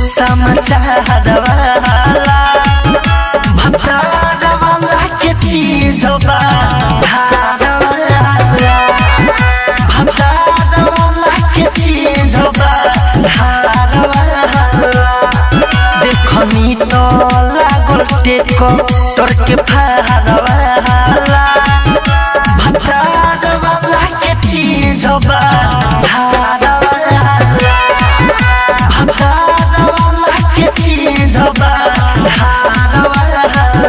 समाचार वाला भतार वाला के चीज बा धार वाला भतार वाला के चीज बा धार वाला देखनी तो लागल टेक तोर के फार वाला भतार वाला के चीज बा धार वाला भतार वाला के चीज बा धार वाला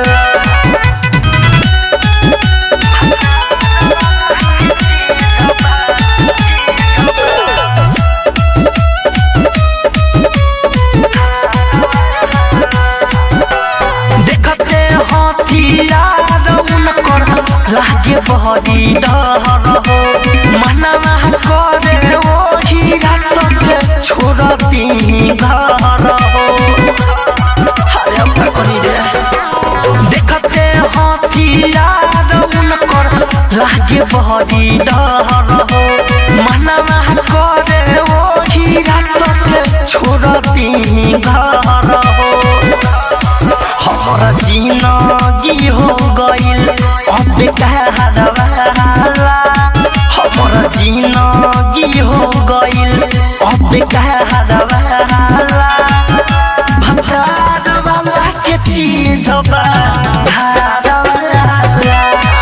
देखते हथियार उनकर लागे बहरी डर हो मनवा करे ओही रात के छोड़ती घर हो अरे अब का करी रे देखते हथियार उनकर लागे बहरी डर हो मनवा करे ओही रात के छोड़ती घर हो हमारा जिंदगी हो गइल अब कहर वाला हमारा जिंदगी हो गइल अब कहर वाला भतार वाला के चीज बा धार वाला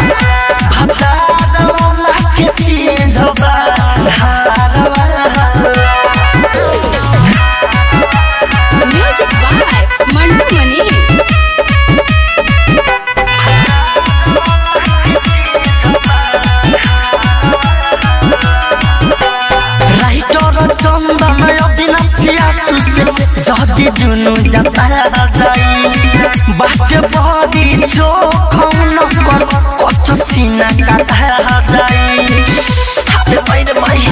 भतार वाला के चीज बा धार वाला music by Mantu Manish writer Chandan अविनाशिया सुसे जति दुनु जाता जाई बाटे बडी चोखौन कर कत सिना काटा जाई हाते पैरे माई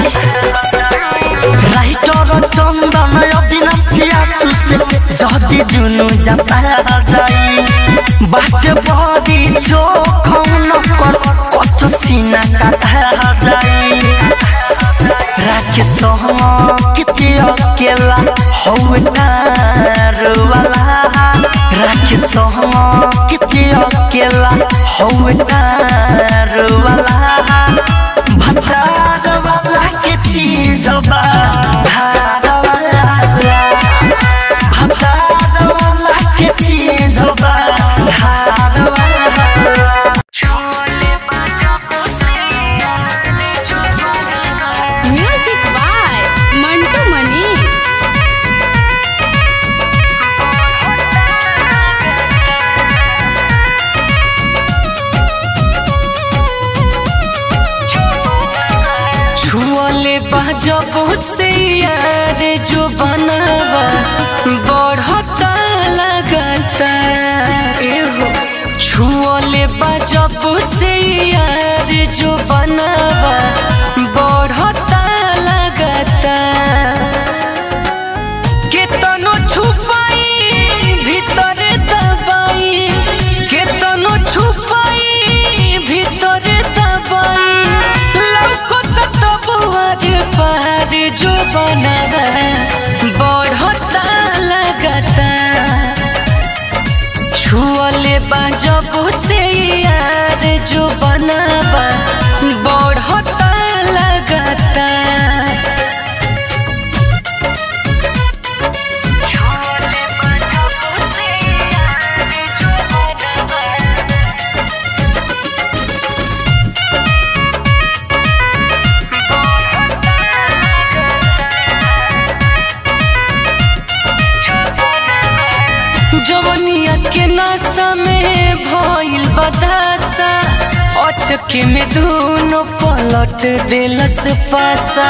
राइटर चन्दन अविनाशिया सुसे जति दुनु जाता जाई बाटे बडी चोखौन कर कत सिना काटा जाई राखे किते अकेला हौ वाला राखे किते अकेला हौ वाला भतार वाला के चीज बा धार वाला भतार वाला के चीज बा धार वाला म्यूजिक बाय मंटू मनीष छुअले जब से यार जो बनवा बढ़ता लगता एहो छुअले जब से यार जो बनवा बढ़ता लगता केतनो छुपाई भीतर दबाई केतनो छुपाई भीतर दबाई लौकत तबुआर पार जो बनवा बढ़ता लगता छुअले जब से यार जो बनवा बढ़ता लगता जवनिया के नशा में भइल बदासा अचके में दोनों पलट दिलस पासा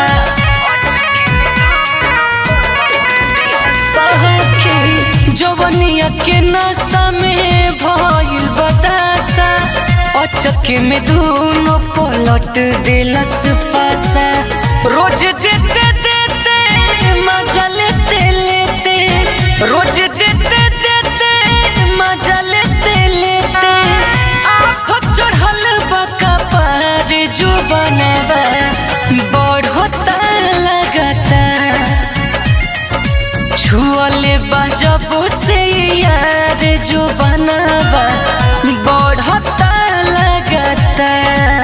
सखी जवनिया के नशा में भइल बदासा अचके में दोनों पलट दिलस पासा रोज देते देते मजा लेते लेते रोज देते देते मजा लेते लेते आप चढ़ल बका पार जो बनवा बढ़ता लगता छुआ छुअले बा जब से यार जो बनावा बढ़ता लगातार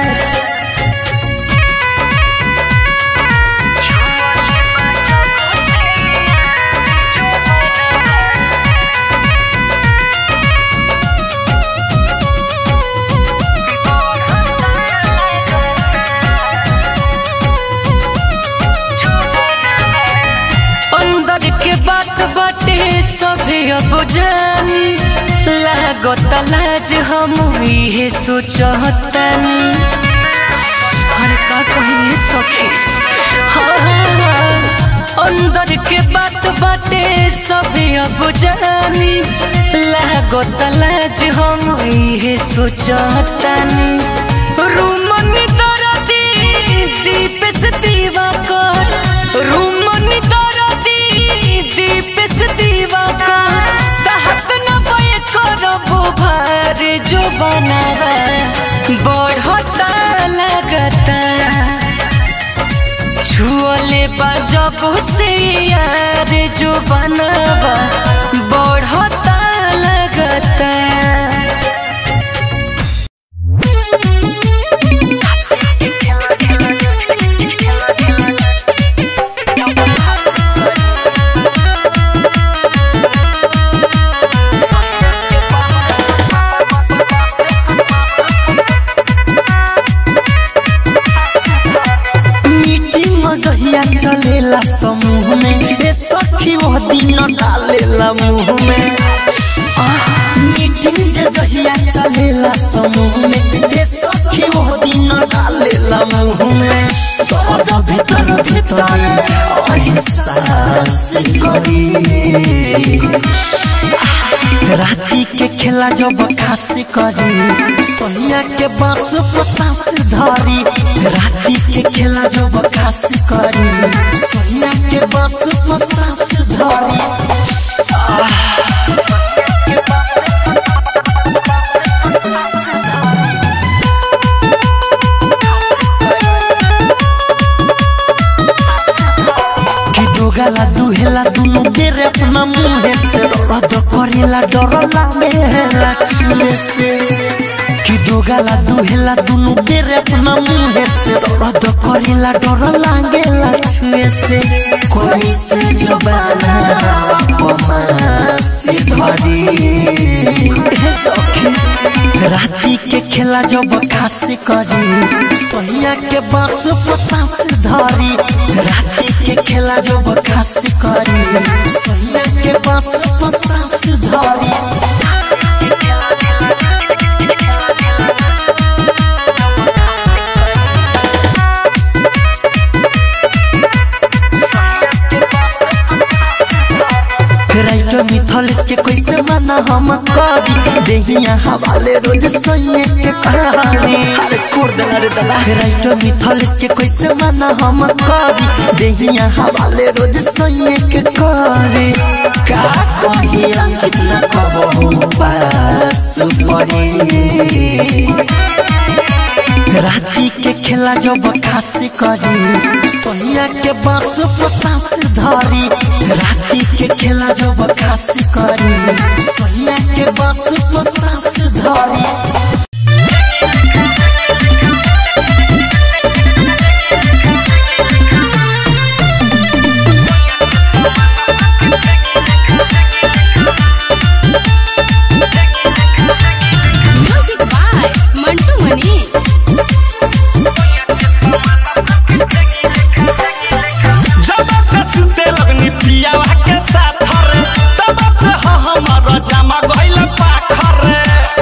अंदर के बात बाटे सभी अब जानी लागत लाज हम इहे सोचतानी हर का कहिए सखी हाँ, हाँ, हाँ। अंदर के बात बाटे सभी अब जानी लागत लाज हम इहे सोचतानी रूमनी दरदी दीप से दीवा कर रूमनी दरदी दीप से दीवा कर सहत न बय करबो भार जो बनावा बढ़ता लगता छुअले बा जब से यार जो बनावा बढ़ता लगता मीटिंग जहिया चलेला समूह में ए सखी वो दिन डालेला मुंह में आह, मीटिंग जे जहिया चलेला समूह में ए सखी वो दिन डालेला मुंह में दर्द भीतर भीतर एहसास करी राती के खेला जब खासी करी सोनिया के बांस पर सांस धरी राती के खेला जब खासी करी सोनिया के बांस पर सांस धरी कि दो गाला दुहेला दुनु बेरे अपना मुंहे से रद करेला डर लागेला छुए से कि दो गाला दुहेला दुनु बेरे अपना मुंहे से रद करेला डर लागेला छुए से कोई से जबाना पमासी धरी हे सखी राती के खेला जब खासी करी सोनिया के बांस पर सांस धरी राती के खेला जब खासी करी सोनिया के बांस पर सांस धरी राइटर मिथलेस के कैसे मना हम करी देहिया हवाले रोज सोइए के कहानी अरे कोर्द अरे दादा राइटर मिथलेस के कैसे मना हम करी देहिया हवाले रोज सोइए के करी का कही अंकित न कबहू पास पड़ी राती के खेला जब खासी करी सोनिया के बांस पर सांस धरी राती के खेला जब खासी करी सोनिया के बांस पर सांस धरी म्यूजिक बाय मंटू मनी जब से सुते लगनी पियावा के साथ रे तब से ह हमर जमा गइल पाखर रे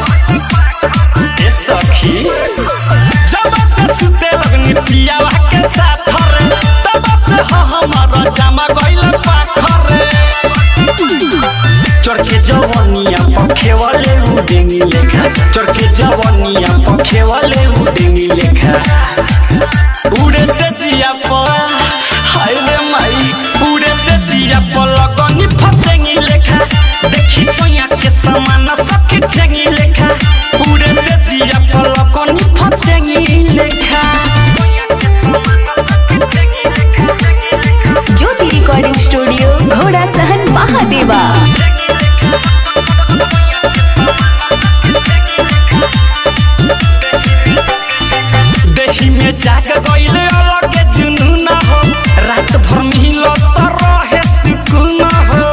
ए सखी जब से सुते लगनी पियावा के साथ रे तब से ह हमर जमा गइल पाखर रे चरखे जवनिया पखे वाले उडेंगी लेखा चरखे जवनिया पखे वाले उडेंगी लेखा उड़े से जिया पर हाय रे माई उड़े से जिया पर लगनी फसेंगी लेखा देखी सोया के समान सखी ठेंगी लेखा उड़े से जिया पर लगनी फसेंगी लेखा ज्योति रिकॉर्डिंग स्टूडियो घोड़ा सहन महादेव महादेवा देही में जाग गइले अलग जुनून हो रात भर मिलो त रहे सुकून हो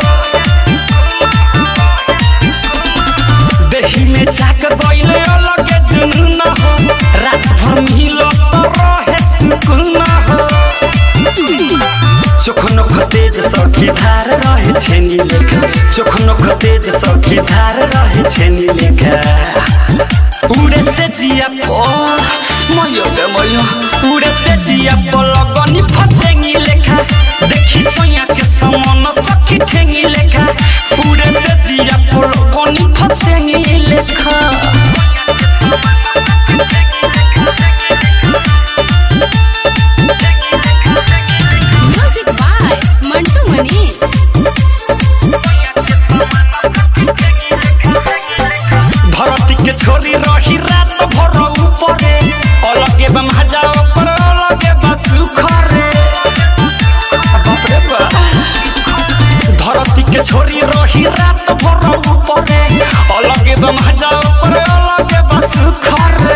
देही में जाग गइले अलग जुनून हो रात भर मिलो त रहे सुकून हो चोखनो खतेज सखी धार रहे छेनी लेखा चोखनो खतेज सखी धार रहे छेनी लेखा उड़े से जिया पो मयो गे मयो उड़े से जिया पो लगनी फतेंगी लेखा देखी सोया के समान सखी ठेंगी लेखा उड़े से जिया पो लगनी फतेंगी लेखा म्यूजिक बाय मंटू मनी धरती के छोरी रही रात भर ऊपरे अलगे बा मजा ऊपर अलगे बा सुखरे बाप रे बाप। धरती के छोरी रही रात भर ऊपरे अलगे बा मजा ऊपर अलगे बा सुखरे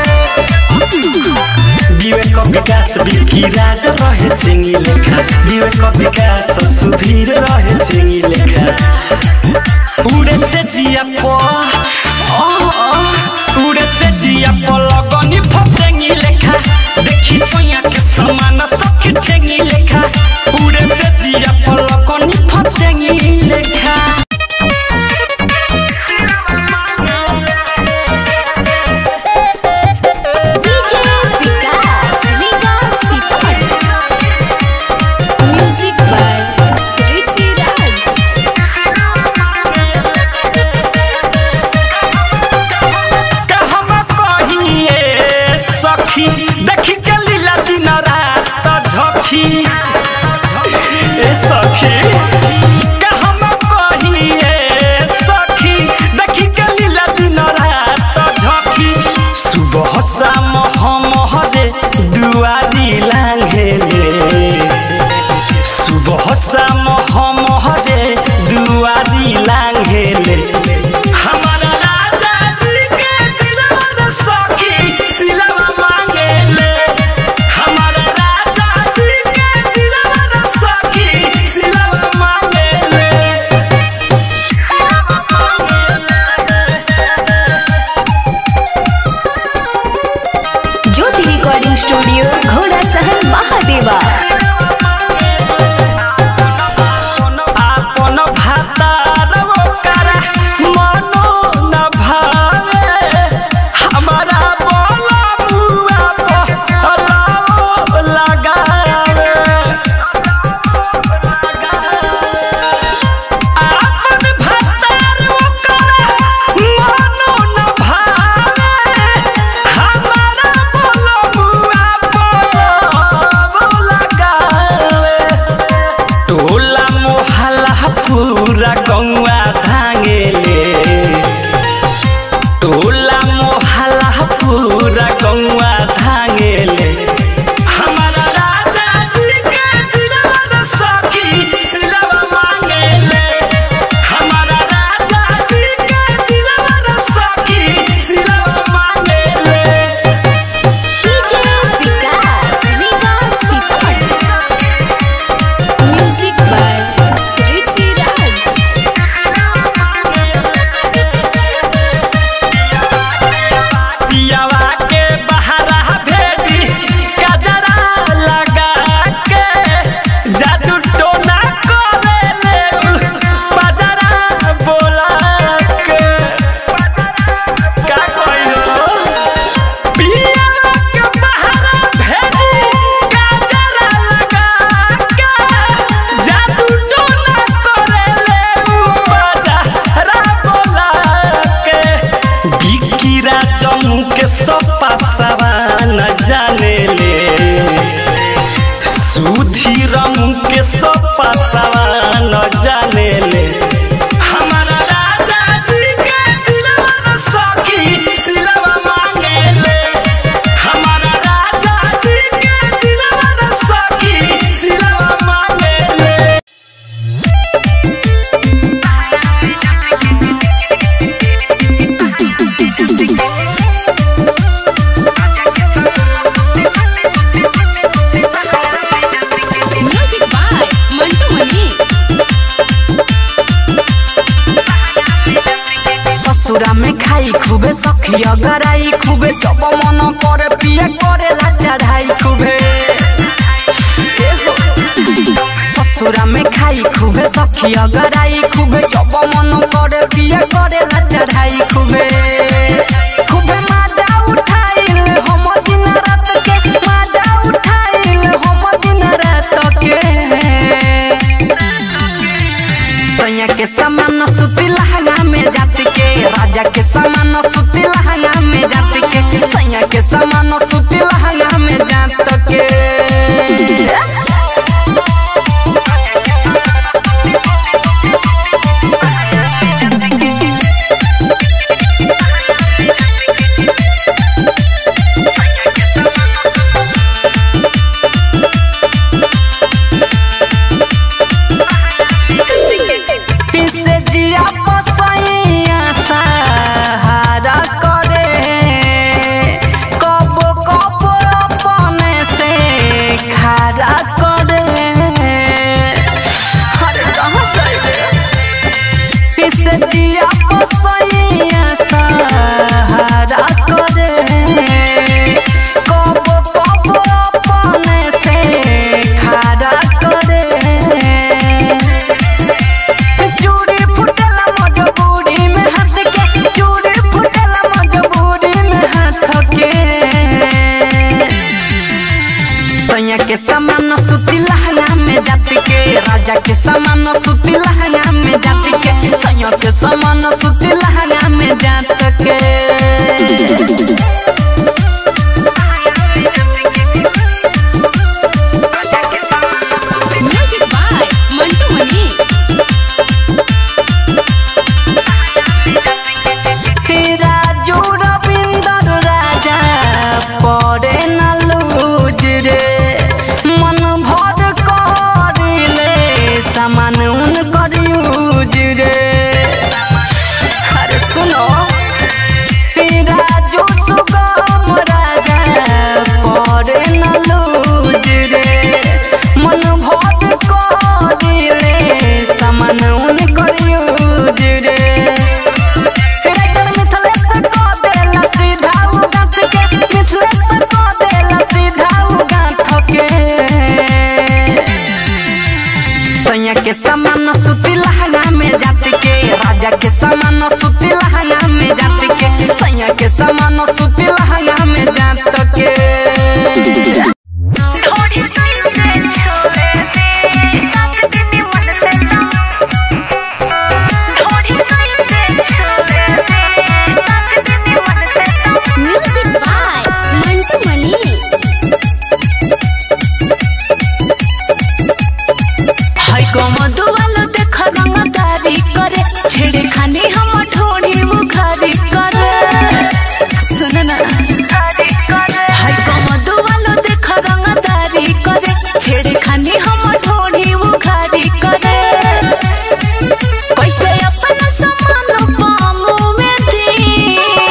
विवेक विकास बिकी राज रहे चिंगी लेखा विवेक विकास सुधीर रहे चिंगी लेखा उड़े से जिया पो आ, आ, उड़े से जिया पो लगनी फतेंगी लेखा देखी सोया के समान सखी ठेंगी लेखा उड़े से जिया पो लगनी फतेंगी लेखा DJ Vikas Nigam Sitamarhi music by Rishi Raj कहम कहिए सखी देखी के लीला दिन रात झखी ए सखी कहम कहिए सखी देखी के लीला दिन रात झखी सुबह शाम हम हरे दुआरी लांघेले सुबह शाम हम हरे दुआरी लांघेले हमारा राजा जी के दिलवा सखी सिलवा मांगेले हमारा राजा जी के दिलवा सखी सिलवा मांगेले ज्योति रिकॉर्डिंग स्टूडियो घोड़ा सहन महादेवा आपन भातार ओकरा ससुरा में खाई खूबे सखिया गराई खूबे जब मन करे पिए करे ला चढ़ाई खूबे ससुरा में खाई खूबे सखिया गराई खूबे जब मन करे पिए करे ला चढ़ाई खूबे खूबे माजा उठाइल हम दिन रात के माजा उठाइल हम दिन रात के सैया के समान सुती लहंगा में जाति के राजा के समान सुती लहंगा में जाति के सैया के समान सुती लहंगा में जात के पीसे जिया पसैया सहारा करे कबो कबो अपने से खारा करे अरे कहाँ जाइबे पीसे जिया पसैया सहारा करे कबो कबो अपने से खारा करे चूड़ी फुटला मजबूरी में हाथ के चूड़ी फुटला मजबूरी में हाथ के सैया के समान सुती लहंगा में जाति के राजा के समान सुती लहंगा में जाति के सैया के समान सुती लहंगा में जात के म्यूजिक बाय मंटू मनी राजू रविंदर राजा पड़े न लूज रे मन भर करिले सामान उन कर यूज रे अरे सुनो राजू सुगम राजा पड़े न लूज रे मन भर करिले सामान उन कर यूज रे राइटर मिथलेश को देला सीधा उ गांठ के मिथलेश को देला सीधा उ गांठ के सैया के समान सुती लहंगा में जाति के राजा के समान सुती लहंगा में जाति के सैया के समान सुती लहंगा में जात के म्यूजिक बाय मंटू मनी हाय कमदो वालो देख रंगदारी करे छेड़े खानी हम ठोड़ी मुखारी करे सुन ना हाय कमदो वालो देख रंगदारी करे छेड़े खानी हम ठोड़ी मुखारी करे कैसे अपना समान पामो में दी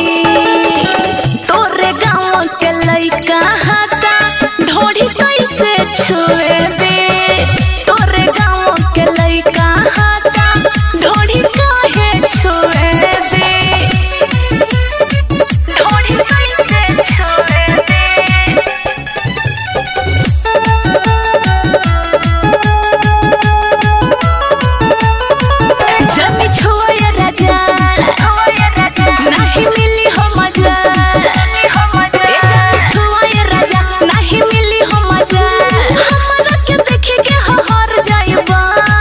तोरे गाँव के लइका हाथा ढोड़ी कैसे छुए दे तोरे गाँव के लइका हाथा ढोड़ी काहे छुए दे ढोड़ी कैसे छुए दे जब छोय राजा नहीं मिली हो मजा ए जब छोय राजा नहीं मिली हो मजा हमरा के देखे के हर जाइबा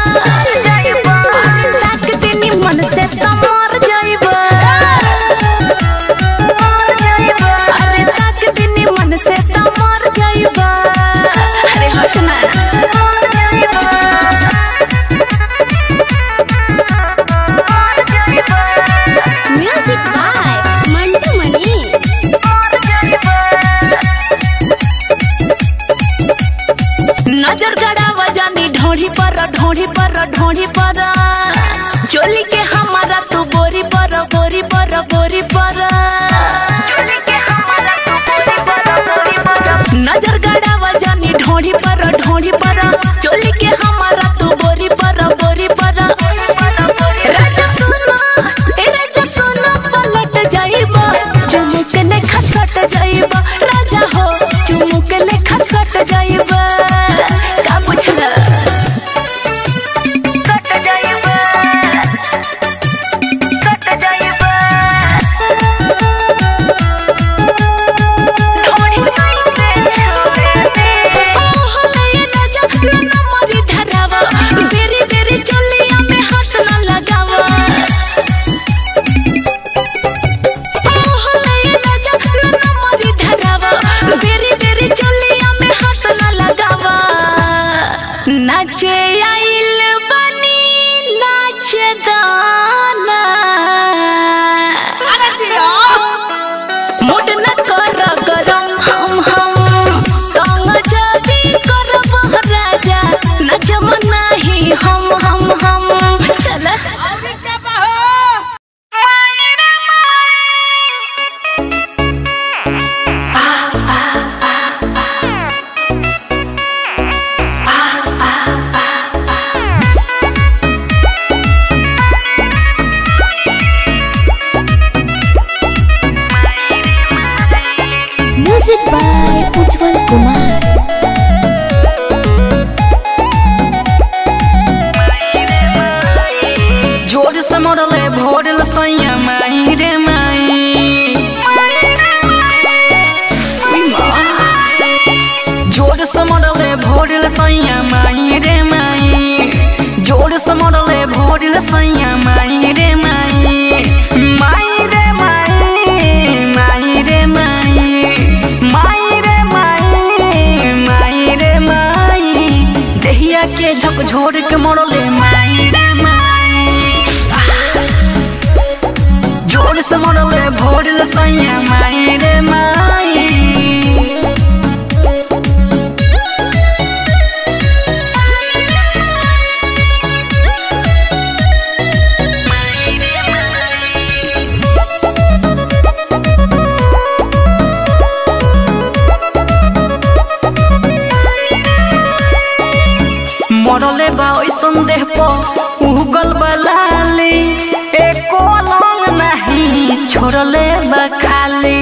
ताक दिनी मन से तो मर जाइबा अरे ताक दिनी मन से तो मर जाइबा अरे हट ना म्यूजिक बाय मंटू मनी नजर गड़ावा जानी ढोढ़ी पर ढोढ़ी पर ढोढ़ी पर चोली के हमारा तू बोरी पर बोरी पर बोरी पर नजर गड़ावा जानी ढोढ़ी पर ढोढ़ी पर चोली के हमारा तू बोरी पर बोरी पर राजा सुनो ए राजा सुनो जोर से मरले भोरल सैया माई रे माई उई माँ। जोर से मरले भोरल सैया माई रे माई जोर से मरले भोरल सैया माई रे माई माई रे माई माई रे माई माई रे माई माई रे माई देहिया के झकझोर के मरले माई रे माई जोर से मरले भोरल सैया माई रे माई मरले बा ओइ संदेह प उगल बलाली एको लंग नहीं छोड़ले बा खाली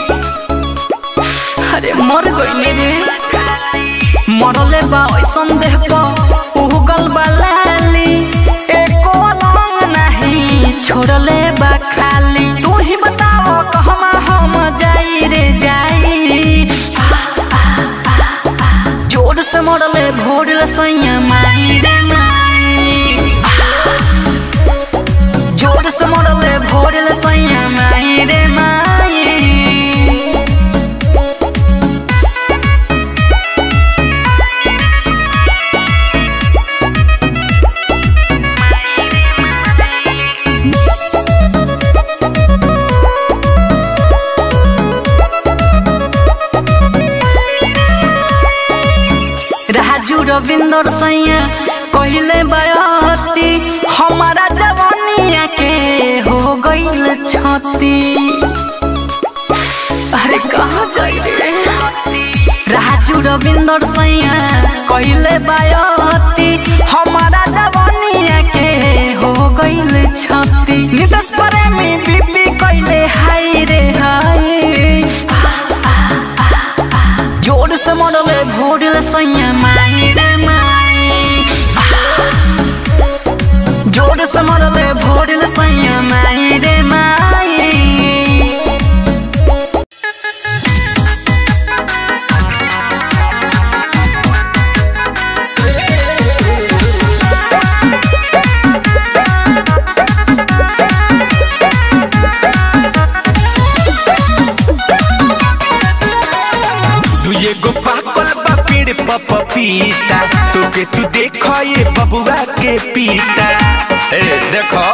अरे मर गइले रे मरले बा ओइ संदेह प उगल बलाली एको लंग नहीं छोड़ले बा खाली तू ही बताओ कहमा हम जाई रे जाई जोर से मरले भोरल सैया माई रे माई जोर से मरले भोरल सैया माई रे माई राजू रविंदर सैया कहले बयती हमारा जवानिया के हो गईल छती अरे कहाँ जाई रे राजू रविंदर सैया कहले बयती हमारा जवानिया के हो गईल छती नितस प्रेमी बीबी कहले हाय रे हाय जोर से मरले भोरल सैया माई रे माई जोर से मरले भोरल सैया माई रे माई दुए गो पाकल बा पेड़ प पपीता तोके तू देख ये बबुआ के पीता ए देखो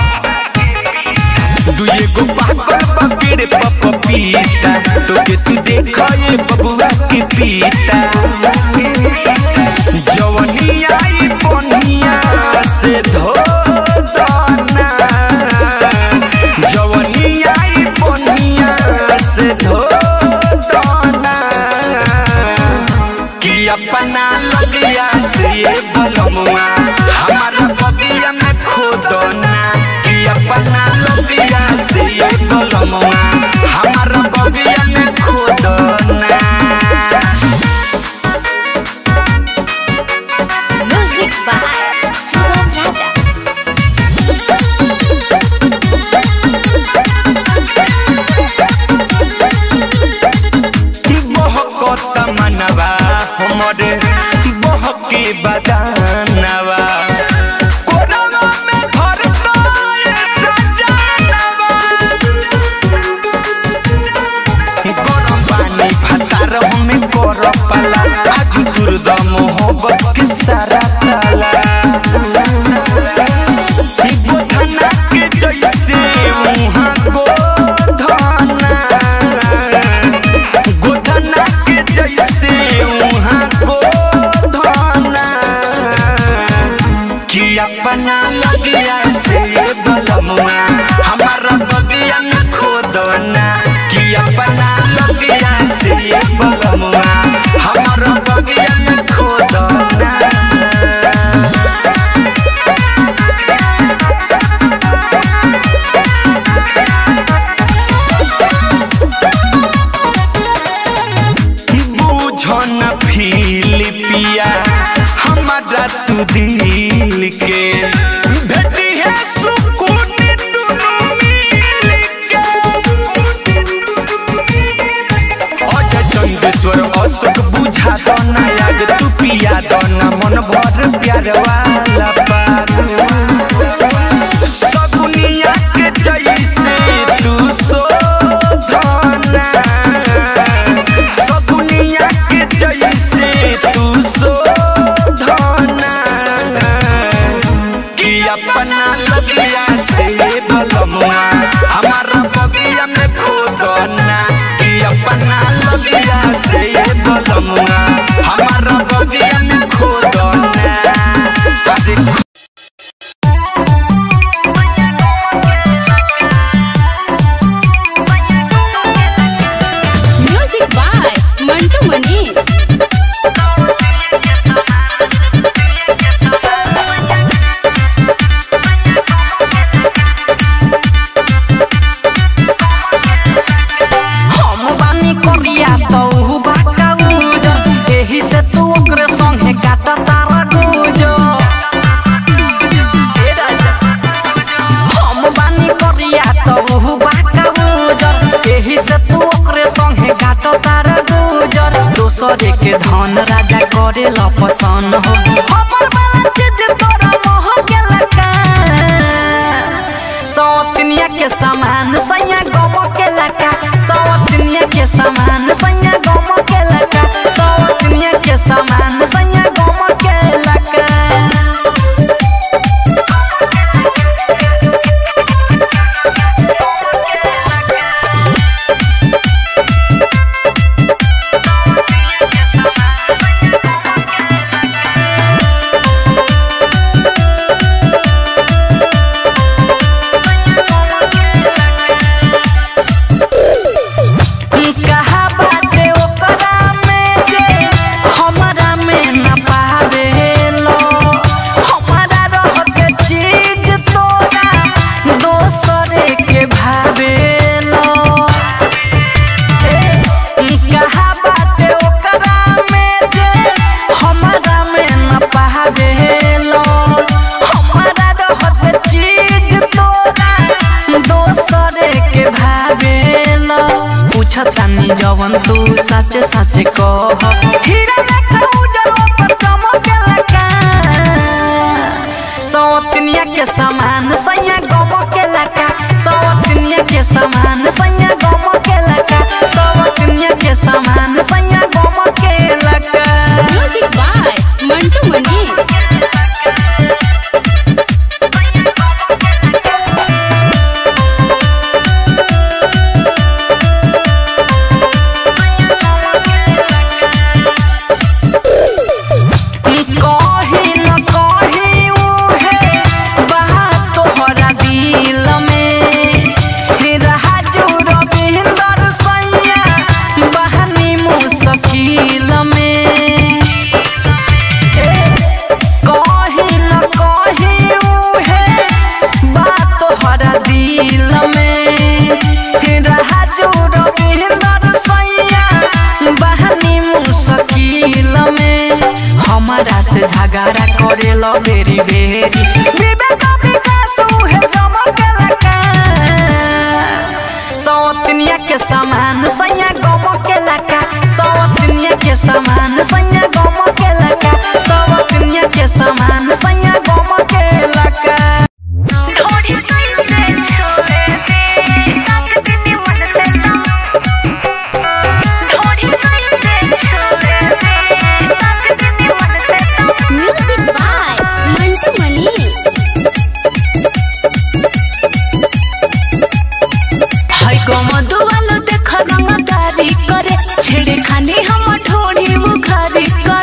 दुए गो पाकल बा पेड़ प पपीता तोके तू देख ये बबुआ के पीता जवनी आई बनिया से धो दना जवनी आई बनिया से धो दना कि अपना लगिया से ये बलमुआ हमारा बगिया में खोदना कि अपना लगिया से ये बलमुआ हमारा बगिया में खोदना म्यूजिक बाय सुगम राजा बहकत मनवा हमरे बहके बदानवा कोरवा में धरता ये सजानवा गरम पानी भातार हमें कर पाला आज दुर्द मोहब्बत के सारा ताला गोधना के जैसे मुहाँ गोधना गोधना के जैसे वहाँ गोधना कि अपना लगिया से बलमुआ हमारा बगिया में खोदना कि अपना लगिया से बलमुआ हमारा बगिया में खोदना बुझन फिलिपिया हमारा तू दिल के भेटी है सुख पिया दोना मन भर प्यार वाला पाग सगुनिया के जैसे तू शोधना सगुनिया के जैसे तू शोधना कि अपना लगिया से बलमुआ हमारा बगिया में खोदना कि अपना लगिया से बलमुआ हमारा बगिया में खोदना अरे म्यूजिक बाय मंटू मनीष हम बानी करिया तू बाका उजर एही से तू ओकरे संगे काटा तारा गुजर ए राजा हम बानी करिया तू बाका उजर एही से तू ओकरे संगे काटा तारा गुजर दोसरे के धन राजा करे ल पसंद हो हमर वाला चीज तोरा मोह के लगा सौतनिया के समान सैया गम के लका सौतनिया के समान सैया गम के लका सौतनिया के समान सैया गम के लका कहा बाटे ओकरा में जे हमरा में न पावेलो हमरा रहते चीज तोरा दोसरे के भावेलो कहा बाटे ओकरा में जे हमरा में न पावेलो हमरा रहते चीज तोरा दोसरे के भावेलो पूछतानी जवन तू सच सच कह हीरा लेखा उजर ओपर चमकेला सौतनिया के समान सैया गम के लका सौतनिया के समान सैया गम के लका सौतनिया के समान सैया गम के लका म्यूजिक बाय मंटू मनीष कही न कही उहे बात तोहरा दिल में राजू रविंदर सैया बहनी मुश्किल में कही न कही उहे बात तोहरा दिल में राजू रविंदर सैया बहनी मुश्किल में हमारा से झगड़ा करे लो बेरी बेरी विवेक विकास उहे चमके लगा सौतनिया के समान सैया गम के लका सौतनिया के समान सैया गम के लका सौतनिया के समान सैया गम के लका म्यूजिक बाय मंटू मनीष हाय कमदुवालो देख रंगदारी करे छेड़े खानी हम ढोड़ी बुखारी करे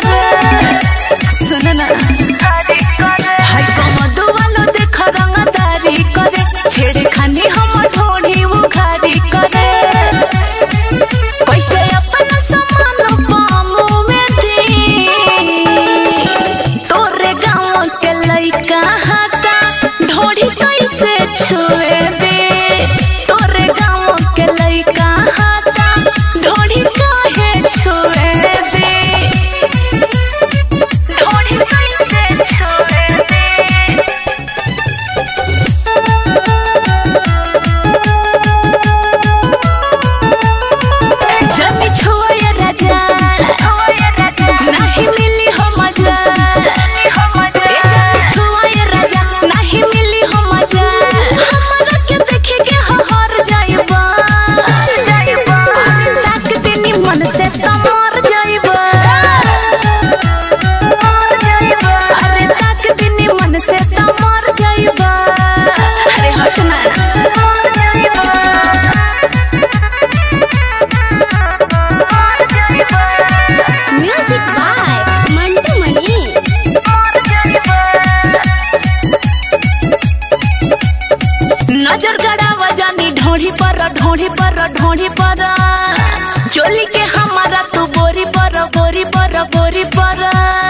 नजर गड़ावा जानी ढोढ़ी पर ढोढ़ी पर ढोढ़ी पर चोली के हमारा तू बोरी पर बोरी पर बोरी पर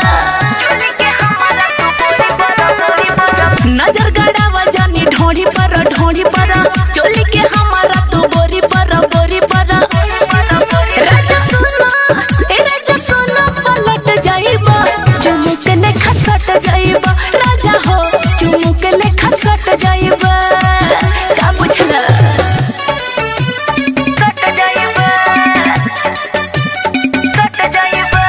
नजर गड़ावा जानी ढोढ़ी पर ढोढ़ी पर चोली के हमारा तू बोरी पर बोरी पर राजा सुनो ए राजा सुनो पलट जाइबा चुमुक ले खसट जाइबा राजा हो चुमुक ले खसट जाइबा का बुझला कट जाइबा कट जाइबा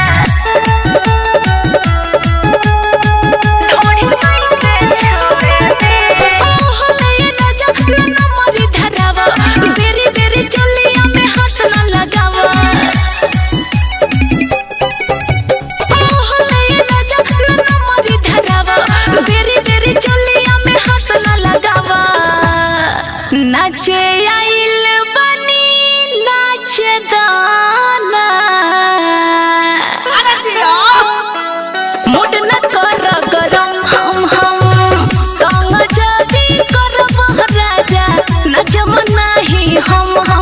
ढोड़ी कैसे छोड़े दे ओहो नये राजा न मरी धरावा बेरी बेरी चलिया में हाथ न लगावा ओहो नये राजा न मरी धरावा बेरी बेरी चलिया में हाथ न लगावा नाचे आइल बनी नाचे दाना मुड न कर गरम हम हम संग जदी करब राजा नचम नाही हम